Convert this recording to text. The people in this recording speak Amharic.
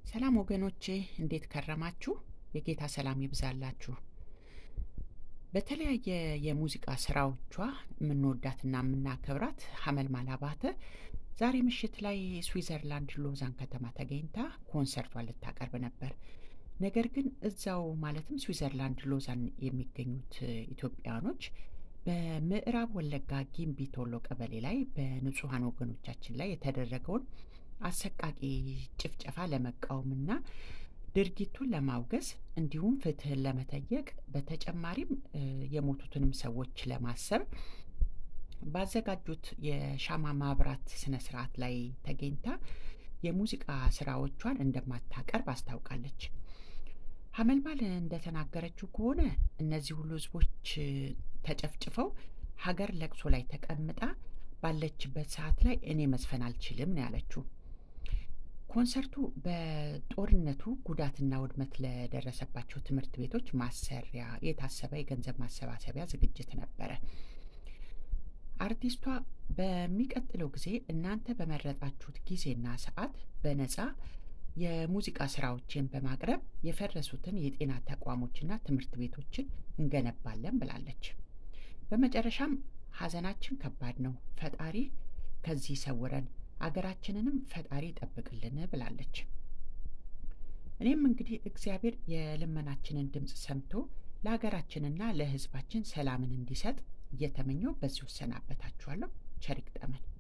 ሰላም ወገኖቼ እንዴት ከረማችሁ? የጌታ ሰላም ይብዛላችሁ። በተለያየ የሙዚቃ ስራዎቿ የምንወዳትና የምናከብራት ሐመልማል አባተ ዛሬ ምሽት ላይ ስዊዘርላንድ ሎዛን ከተማ ተገኝታ ኮንሰርቷን ልታቀርብ ነበር። ነገር ግን እዛው ማለትም ስዊዘርላንድ ሎዛን የሚገኙት ኢትዮጵያውያኖች በምዕራብ ወለጋ ጊምቢ ቶሎ ቀበሌ ላይ በንጹሐን ወገኖቻችን ላይ የተደረገውን አሰቃቂ ጭፍጨፋ ለመቃወምና ድርጊቱን ለማውገዝ እንዲሁም ፍትህን ለመጠየቅ በተጨማሪም የሞቱትንም ሰዎች ለማሰብ ባዘጋጁት የሻማ ማብራት ስነ ስርዓት ላይ ተገኝታ የሙዚቃ ስራዎቿን እንደማታቀርብ አስታውቃለች። ሐመልማል እንደተናገረችው ከሆነ እነዚህ ሁሉ ህዝቦች ተጨፍጭፈው ሀገር ለቅሶ ላይ ተቀምጣ ባለችበት ሰዓት ላይ እኔ መዝፈን አልችልም ነው ያለችው። ኮንሰርቱ በጦርነቱ ጉዳትና ውድመት ለደረሰባቸው ትምህርት ቤቶች ማሰሪያ የታሰበ የገንዘብ ማሰባሰቢያ ዝግጅት ነበረ። አርቲስቷ በሚቀጥለው ጊዜ እናንተ በመረጣችሁት ጊዜና ሰዓት በነፃ የሙዚቃ ስራዎችን በማቅረብ የፈረሱትን የጤና ተቋሞችና ትምህርት ቤቶችን እንገነባለን ብላለች። በመጨረሻም ሀዘናችን ከባድ ነው፣ ፈጣሪ ከዚህ ይሰውረን፣ አገራችንንም ፈጣሪ ይጠብቅልን ብላለች። እኔም እንግዲህ እግዚአብሔር የልመናችንን ድምፅ ሰምቶ ለሀገራችንና ለሕዝባችን ሰላምን እንዲሰጥ እየተመኘው በዚሁ እሰናበታችኋለሁ። ቸር ይግጠመን።